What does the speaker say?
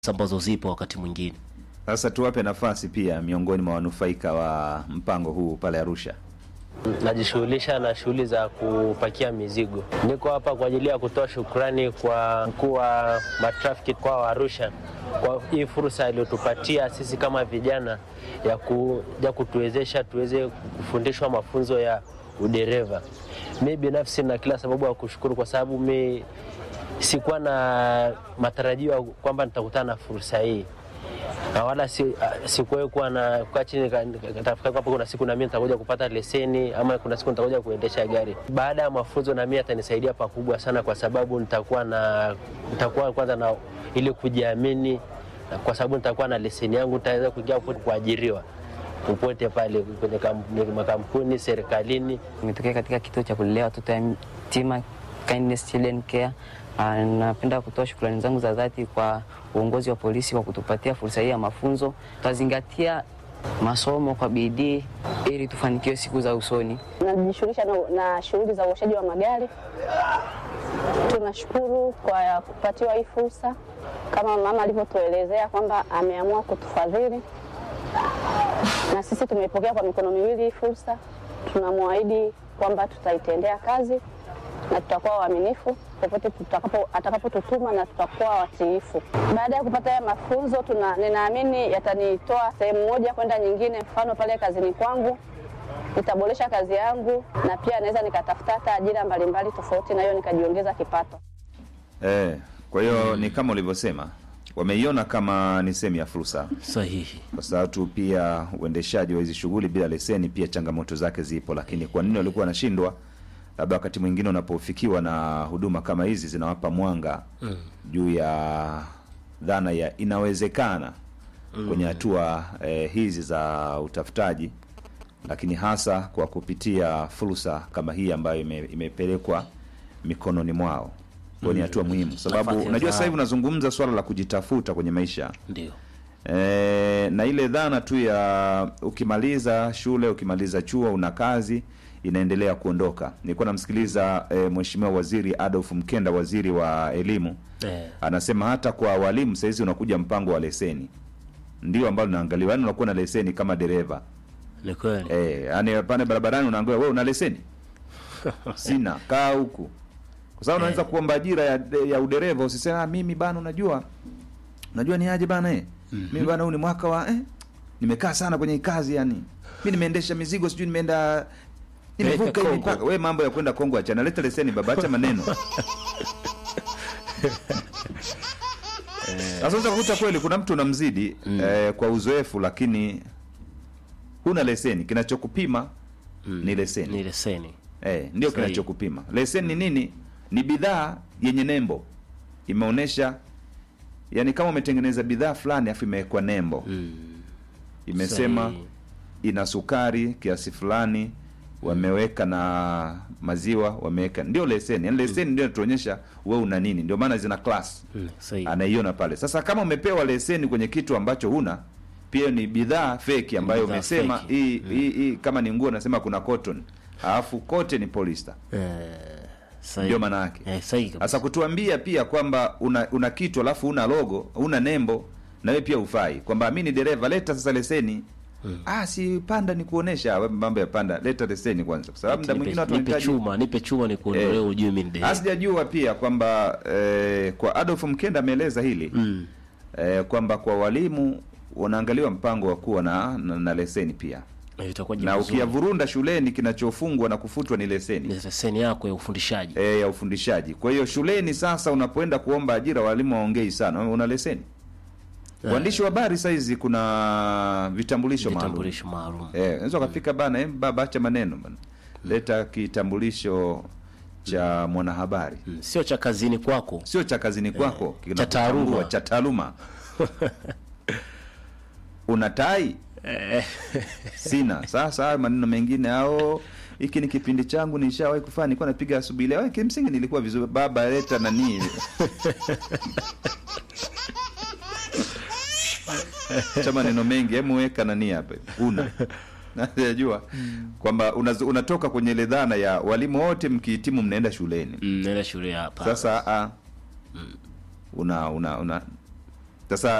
ambazo zipo wakati mwingine. Sasa tuwape nafasi pia miongoni mwa wanufaika wa mpango huu pale Arusha. Najishughulisha na shughuli za kupakia mizigo. Niko hapa kwa ajili ya kutoa shukrani kwa mkuu wa matrafiki kwa wa Arusha kwa hii fursa aliyotupatia sisi kama vijana ya kuja kutuwezesha tuweze kufundishwa mafunzo ya udereva. Mi binafsi na kila sababu ya kushukuru kwa sababu mi sikuwa na matarajio ya kwamba nitakutana na fursa hii na wala si, sikuwahi kuwa na kukaa chini katafikiri kwamba kuna siku nami nitakuja kupata leseni ama kuna siku nitakuja kuendesha gari. Baada ya mafunzo nami atanisaidia pakubwa sana, kwa sababu nitakuwa na nitakuwa kwanza na ili kujiamini, na kwa sababu nitakuwa na leseni yangu, nitaweza kuingia popote kuajiriwa popote pale kwenye kam- makampuni serikalini. Nimetokea katika kituo cha kulelea watoto yatima Kindness Children Care. Ah, Napenda kutoa shukrani zangu za dhati kwa uongozi wa polisi kwa kutupatia fursa hii ya mafunzo. Tutazingatia masomo kwa bidii ili tufanikiwe siku za usoni. Najishughulisha na, na shughuli za uoshaji wa magari. Tunashukuru kwa kupatiwa hii fursa, kama mama alivyotuelezea kwamba ameamua kutufadhili, na sisi tumeipokea kwa mikono miwili hii fursa. Tunamwahidi kwamba tutaitendea kazi na tutakuwa waaminifu popote tutakapo atakapotutuma na tutakuwa watiifu. Baada ya kupata haya mafunzo tuna, ninaamini yatanitoa sehemu moja kwenda nyingine. Mfano pale kazini kwangu nitaboresha kazi yangu, na pia naweza nikatafuta hata ajira mbalimbali tofauti, na hiyo nikajiongeza kipato. Eh, kwa hiyo ni kama ulivyosema, wameiona kama ni sehemu ya fursa, Sahihi. kwa sababu tu pia uendeshaji wa hizi shughuli bila leseni pia changamoto zake zipo, lakini kwa nini walikuwa wanashindwa? Labda wakati mwingine unapofikiwa na huduma kama hizi zinawapa mwanga juu ya dhana ya inawezekana kwenye hatua eh, hizi za utafutaji, lakini hasa kwa kupitia fursa kama hii ambayo ime, imepelekwa mikononi mwao. Kwa ni hatua muhimu, sababu Nafasi ya unajua sasa hivi dhahabu. unazungumza swala la kujitafuta kwenye maisha Ndio. e, na ile dhana tu ya ukimaliza shule ukimaliza chuo una kazi inaendelea kuondoka. Nilikuwa namsikiliza e, Mheshimiwa Waziri Adolf Mkenda, waziri wa elimu, Eh, anasema hata kwa walimu sahizi unakuja mpango wa leseni, ndio ambalo naangaliwa, yani unakuwa na leseni kama dereva ni kweli. Eh, yani pale barabarani unaambiwa wewe una leseni? Sina, kaa huku. Kwa sababu unaweza kuomba ajira ya, ya udereva usisema "Ah, mimi bana unajua. Unajua ni aje bana eh? Mimi bana huu ni mwaka wa eh? Nimekaa sana kwenye hii kazi yani. Mimi nimeendesha mizigo sijui nimeenda nimevuka Peleka hii Kongo. mipaka. Wewe mambo ya kwenda Kongo achana. Leta leseni baba, acha maneno. Sasa unaweza kukuta kweli kuna mtu unamzidi eh, kwa uzoefu lakini huna leseni. Kinachokupima ni leseni. Ni leseni. Eh, ndio Sahihi. kinachokupima. Leseni ni nini? Ni bidhaa yenye nembo, imeonyesha yani, kama umetengeneza bidhaa fulani afu imewekwa nembo imesema Sahihi. ina sukari kiasi fulani, wameweka na maziwa wameweka, ndio leseni. Yani leseni ndio inatuonyesha wewe una nini, ndio maana zina class Mm, sahihi. anaiona pale. Sasa kama umepewa leseni kwenye kitu ambacho huna, pia ni bidhaa feki ambayo Bidhaa umesema feki. hii hii hii, kama ni nguo nasema kuna cotton, alafu kote ni polyester, Eh, sahihi. ndio maana yake. Eh, sahihi kabisa. Sasa kutuambia pia kwamba una, una kitu alafu una logo una nembo na wewe pia ufai, kwamba mimi ni dereva, leta sasa leseni. Ah, si panda ni kuonesha we- mambo ya panda, leta leseni kwanza, kwa sababu muda Nipe- mwingine watu nipe wanahitaji chuma, nipe chuma ni kuondolee Eh. ujue mimi ni dereva. Sijajua pia kwamba eh, kwa Adolf Mkenda ameeleza hili Mm. eh, kwamba kwa walimu unaangaliwa mpango wa kuwa na, na, na leseni pia, Na itakuwa na jibu zuri. ukiyavurunda shuleni kinachofungwa na kufutwa ni leseni Ni leseni yako ya ufundishaji. e, ya ufundishaji. Kwa hiyo shuleni sasa, unapoenda kuomba ajira, walimu waongei sana, una leseni. Eh. Waandishi wa habari saizi kuna vitambulisho maalum Vitambulisho maalum. eh, unaweza ukafika bana, eh, baba acha maneno bana, leta kitambulisho cha mwanahabari, Mm, Sio cha kazini kwako. sio cha kazini kwako, cha taaluma. kinakutambua, cha taaluma. una tai? Sina. Sasa haya maneno mengine ao hiki ni kipindi changu nishawahi kufanya, nilikuwa napiga asubuhi leo. Kimsingi nilikuwa vizuri, baba leta nani cha maneno mengi, hebu weka nani hapa, una najua kwamba unazo- unatoka kwenye ile dhana ya walimu wote mkihitimu mnaenda shuleni. Mm, Nenda shule hapa. Sasa a una una una sasa